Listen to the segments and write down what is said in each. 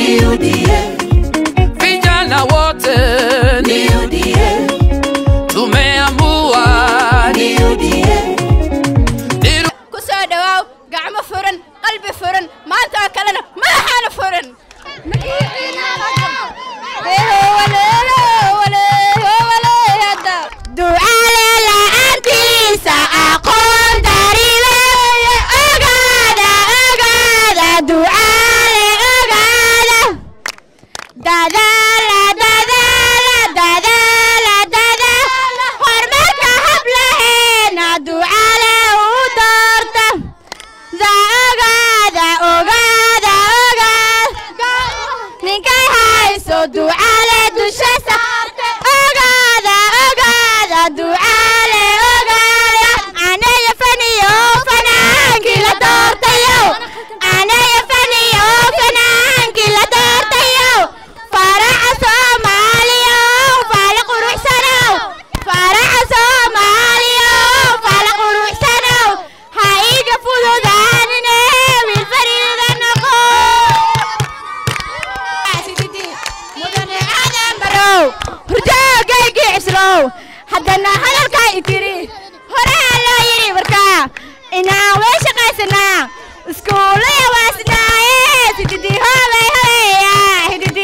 ni UDA, vijana wote ni UDA, tumeamua ni UDA. Diru- ku soo dhawaaw gacmo furan qalbi furan maanta oo kalena madaxaana furan ducaale la'aantiisa aqoon daribeeye ogaada ogaada ducaale ogaada dadaala dadaala dadaala dadaala horumarka hablaheena ducaale u doorta da ogaada ogaada ogaada ninkay hayso ducaale dusha saarte ogaada ogaada ducaale ogaada anaya faniyo fanaankii la doortayo anaya faniyo fanaankii la doortayo faraca soomaaliyo faala quruxsanow faraca soomaaliyo faala quruxsanow ha iga fududaanine wiil fariida noqo mudane aadan barow hurdoogaygi cislow haddana hadalkaa itiri horaa loo yidhi markaa inaan way shaqaysanaa iskuulaya waasnaaye sididi hoobay hobeya hididi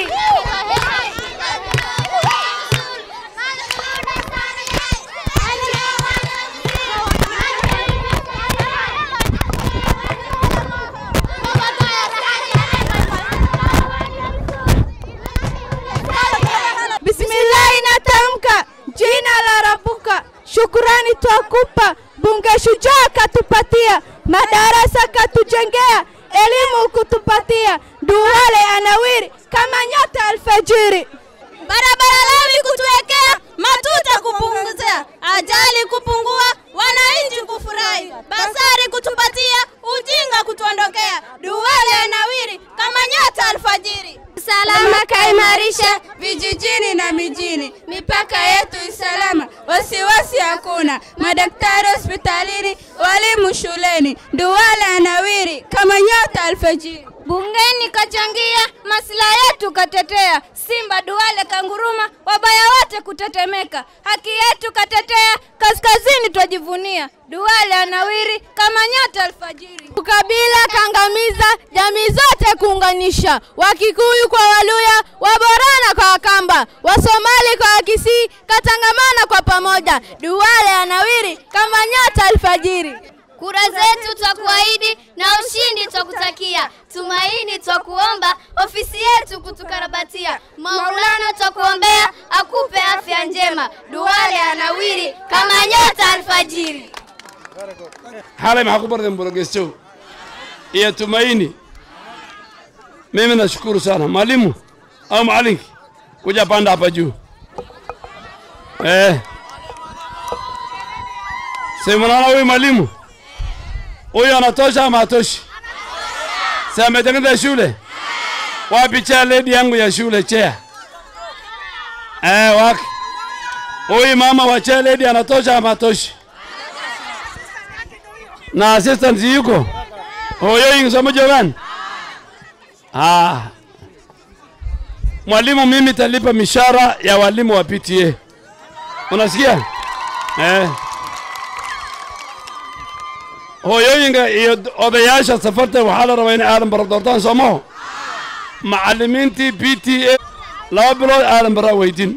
Bismillahi natamka jina la Rabuka, shukurani twakupa, bunge shujaa katupatia, madarasa katujengea, elimu kutupatia, duwale anawiri kama nyota alfajiri. barabara lami kutuwekea, matuta kupunguzia, ajali kupungua, wananchi kufurahi, basari kutupatia, ujinga kutuondokea, duwale nawiri kama nyota alfajiri. Salama kaimarisha vijijini na mijini, mipaka yetu isalama, wasiwasi hakuna, madaktari hospitalini, walimu shuleni, duwale anawiri kama nyota alfajiri. Bungeni kachangia, maslahi yetu katetea, Simba Duale kanguruma, wabaya wote kutetemeka, haki yetu katetea, kaskazini twajivunia, Duale anawiri kama nyota alfajiri. Ukabila kangamiza, jamii zote kuunganisha, Wakikuyu kwa Waluya, Waborana kwa Wakamba, Wasomali kwa Wakisii, katangamana kwa pamoja, Duale anawiri kama nyota alfajiri. Kura zetu twakuahidi na ushindi twakutakia, tumaini twakuomba, ofisi yetu kutukarabatia, Maulana twakuombea, akupe afya njema, Duale anawiri kama nyota alfajiri. xalay maxaa ku bardeen borogestow iyo tumaini mimi nashukuru sana mwalimu au macalinki kuja panda hapa juu eh. si mnaona huyu mwalimu huyu anatosha ama hatoshi si ametengeneza shule wapi chea ledi yangu ya shule chea eh, waki huyu mama wa chea ledi anatosha ama hatoshi na assistant yuko hoyoyin somo jogan ah. Mwalimu, mimi talipa mishara ya walimu wa PTA, unasikia eh? Hooyooyinka iyo odayaasha safarta waxaa la rabaa inay aadan bara doortaan soomaho macallimiintii PTA laba bilood aadan baraa weydin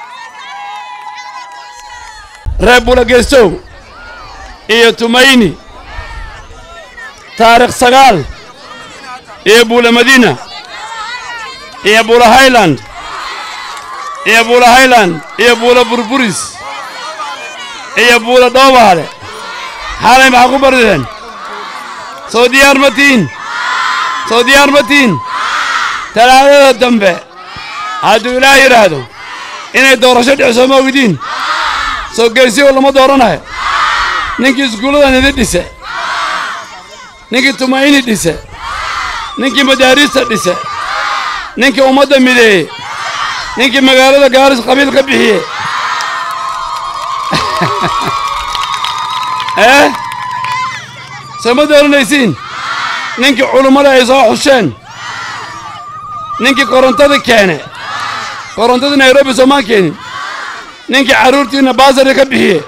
reer bulagestow iyo tumaini taarikh sagaal iyo buula madiina iyo buula highland iyo buula highland iyo buula burburis iyo buula dhoobaale xalay maxaa ku bardeen soo diyaar ma tihin soo diyaar ma tihin talaadada dambe hadduu ilaah yidhaahdo inay doorasho dhicso ma ogdiin soo geesiyo lama dooranayo ninkii iskuulladan idi dhise ninkii tumaini dhise ninkii madaariista dhise ninkii ummadda mideeye ninkii magaalada gaaris qabiil ka bixiye eh soo ma dooranaysiin ninkii culummada ay soo xusheen ninkii korontada keene korontadii nairobi soomaan keenin ninkii carruurtiinna baasari ka bixiye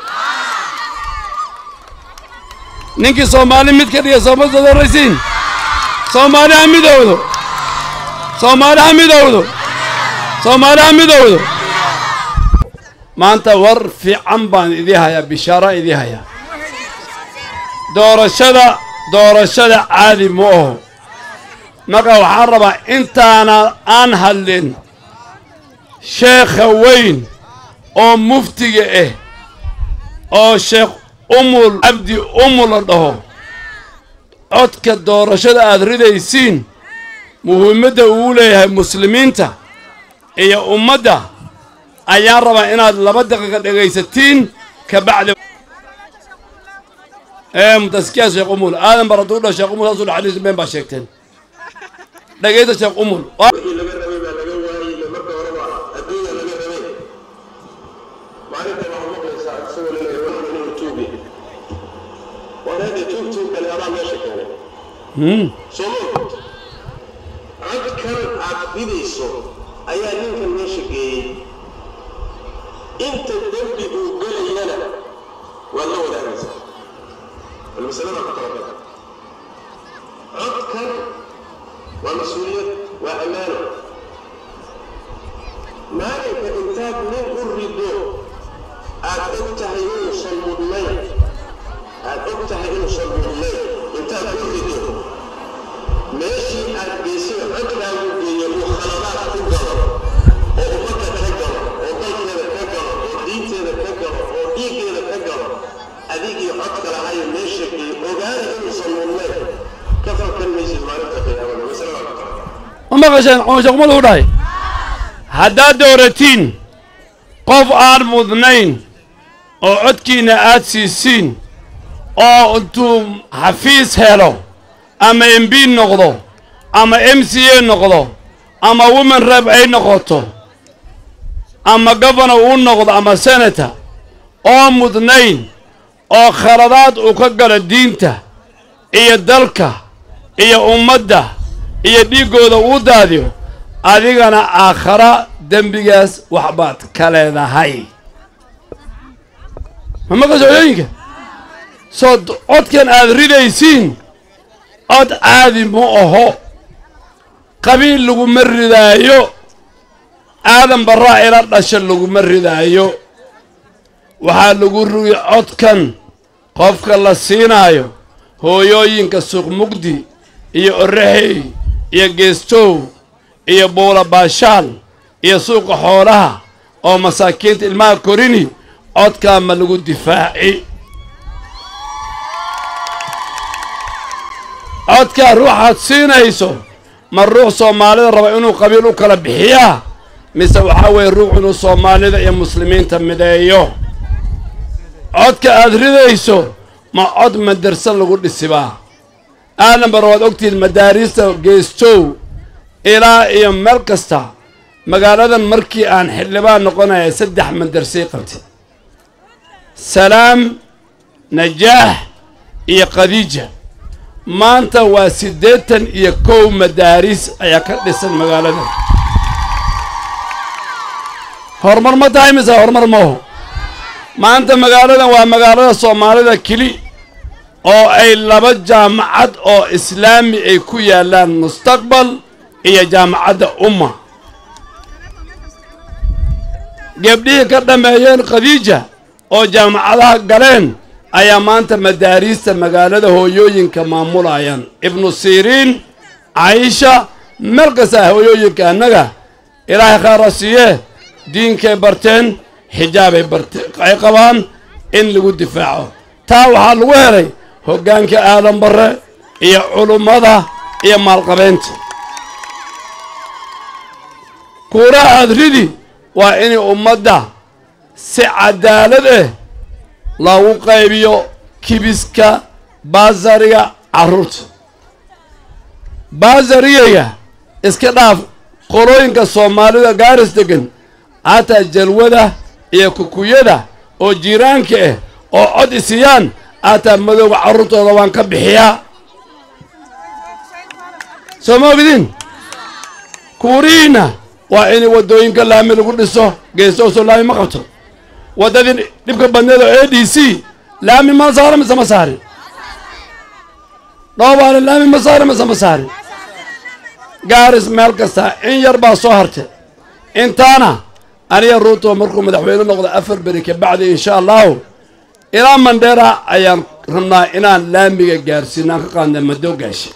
ninkii soomaali mid ka dhiga sooma dadoraysiin soomaali ha midowdo soomaali ha midowdo soomaali ha midowdo maanta war fiican baan idii hayaa bishaara idii hayaa doorashada doorashada caadi ma aho marka waxaan rabaa intaana aan hadlin sheekha weyn oo muftiga ah oo sheekh umul cabdi umul la dhaho codka doorashada aad ridaysiin muhiimadda uu leeyahay muslimiinta iyo ummadda ayaan rabaa inaad laba daqiiqa dhegaysatiin ka bacdi ee mutaskiya sheekh umul aadan bar hadduu dha sheekh umul saasuu dhaxaliisa been baa sheegteen dhegaysta sheekh umul wixii laga rabay baa laga waayey marka horeba adduunya laga rabay maalinta waxaad maqlaysaa isagoo laleeyahay waxaan inuu tuubi waan hadda tuug tuug kale adaa meesha keenay soo ma codkan aad ridayso ayaa ninkan meesha geeyey inta dembi uu gelayana waad la wadaagaysaa bal masalada ku talagala codkan waa mas-uuliyad waa ammaano maalinka intaad nin u rido aad og tahay inuusan mudnayn aad og tahay inuusan mudnayn intaad u rido meeshii aad geysay codkaagu geeyo uu khaladaad ku galo oo ummadda ka galo oo dalkeeda ka galo oo diinteeda ka galo oo dhiiggeeda ka galo adigii codka lahayo meesha geeyo ogaana inuusan mudnayn ka falkan maysid maalinta qiyaamada masalada ku taala ma maqasheen sheekh umul uu dhahay haddaad dooratiin qof aan mudnayn oo codkiinna aad siisiin oo intuu xafiis helo ama m b noqdo ama m c a noqdo ama women rep ay noqoto ama governor uu noqdo ama senator oo mudnayn oo khaladaad uu ka galo diinta iyo dalka iyo ummadda iyo dhiiggooda uu daadiyo adigana aakhara dembigaas waxbaad ka leedahay ma maqasha hooyooyinka soo d- codkan aad ridaysiin cod caadi ma aho qabiil laguma ridaayo aadan barraa ila dhasha laguma ridaayo waxaa lagu rugi codkan qofka la siinaayo hooyooyinka suuqmugdi iyo oraxey iyo geestow iyo buula baashaal iyo suuqa xoolaha oo masaakiinta ilmaha korini codkaa ma lagu difaaci codkaa ruuxaad siinayso ma ruux soomaalida raba inuu qabiil u kala bixiyaa mise waxaa weeye ruux inuu soomaalida iyo muslimiinta mideeyo codka aad ridayso ma cod madarsa lagu dhisibaa aadan bar waad ogtihiin madaariista geestow ilaa iyo meel kasta magaaladan markii aan xildhibaan noqonaya saddex madarsay qabtay salaam najaax iyo khadiija maanta waa siddeetan iyo kow madaaris ayaa ka dhisan magaaladan horumar ma tahay mise horumar maho maanta magaaladan waa magaalada soomaalida keli oo ay laba jaamacad oo islaami ay ku yaallaan mustaqbal iyo jaamacadda umma gebdhihii ka dhammeeyeen khadiija oo jaamacadaha galeen ayaa maanta madaariista magaalada hooyooyinka maamulayaan ibnu siriin caisha meel kasta hooyooyinka annaga ilaahay khaara siiyee diinkay barteen xijaabay barte ay qabaan in lagu difaaco taa waxaa lagu helay hoggaanka aadan barre iyo culummada iyo maalqabeynta kuuraha aad ridi waa inay ummadda si cadaalad ah loogu qaybiyo kibiska baasariga carruurta baasarigayga iska dhaaf qolooyinka soomaalida gaaris degan hataa jalwada iyo kukuyada oo jiiraanka ah oo cod isiyaan hataa madowga carruurtooda waan ka bixiyaa soo ma ogdiin kuurihiinna waa in waddooyinka laami lagu dhiso geesoosoo laami ma qabto waddadii dhibka badneed oo a d c laami ma saara mise ma saarin dhoobaale laami ma saara mise ma saarin gaaris meel kasta in yar baa soo hartay intaana aniga ruuto markuu madaxweyne noqdo afar beri kabacdi insha allahu ilaa mandheera ayaan rabnaa inaan laamiga gaarsiino aan ka qaadna madoogaashe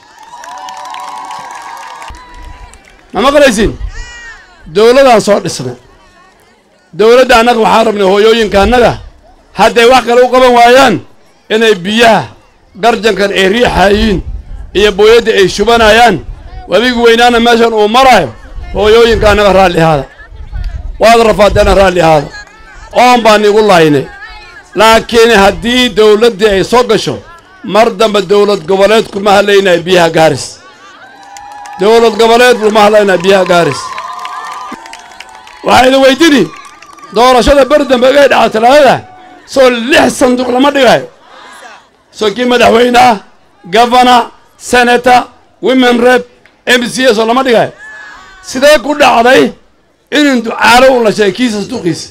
ma maqlaysin dowladaan soo dhisnay dowladda annaga waxaan rabnay hooyooyinka annaga hadday wax kale u qaban waayaan inay biyaha garjankan ay riixayiin iyo booyadda ay shubanayaan wabigi weynaana meeshan uu maraayo hooyooyinka annaga raalli ahaada waad rafaadeena raalli ahaada oon baan igu laynay laakiin haddii dowladdii ay soo gasho mar dambe dowlad goboleed kuma hadlaynayo biyaha gaaris dowlad goboleed kuma hadlaynayo biyaha gaaris waxaa idin weydini doorashada beri dambe igay dhaca talaadada soo lix sanduuq lama dhigayo soo kii madaxweyne ah governor senator women rep m c s oo lama dhigayo sidee ku dhacday inin ducaalo u la sheegay kiisa sanduuqiisa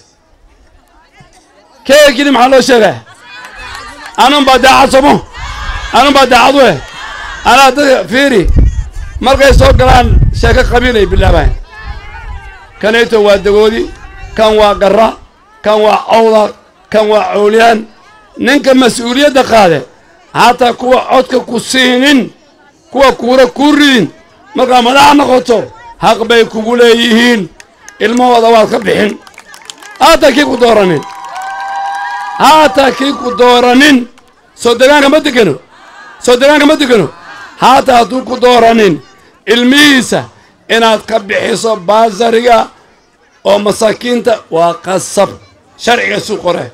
kee kili maxaa loo sheegaya anun baa daacad somo anun baa daacad we anaa dadka fiiri markay soo galaan sheeko qabiilay bilaabaan kanayto waa dagoodi kan waa garra kan waa cawda kan waa cowliyaan ninka mas-uuliyadda qaade hataa kuwa codka ku siinin kuwa kuura kuu ridin markaa madax noqoto xaq bay kugu leeyihiin ilmahooda waad ka bixin haataa kii ku dooranin haataa kii ku dooranin soo degaanka ma degano soo degaanka ma degano haataa hadduu ku dooranin ilmihiisa inaad ka bixiso baasariga oo masaakiinta waa qasab sharciga suu qore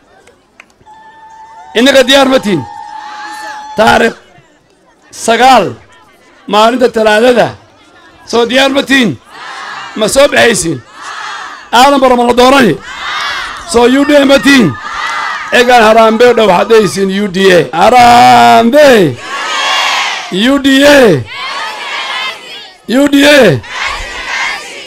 innaga diyaar ma tihin taarikh sagaal maalinta talaadada soo diyaar ma tihin ma soo baxaysiin aadan bara ma la doorani soo u d a ma tihin egaan haraambe dhow waxaad dhehaysiin u d a haraambe u d a u d a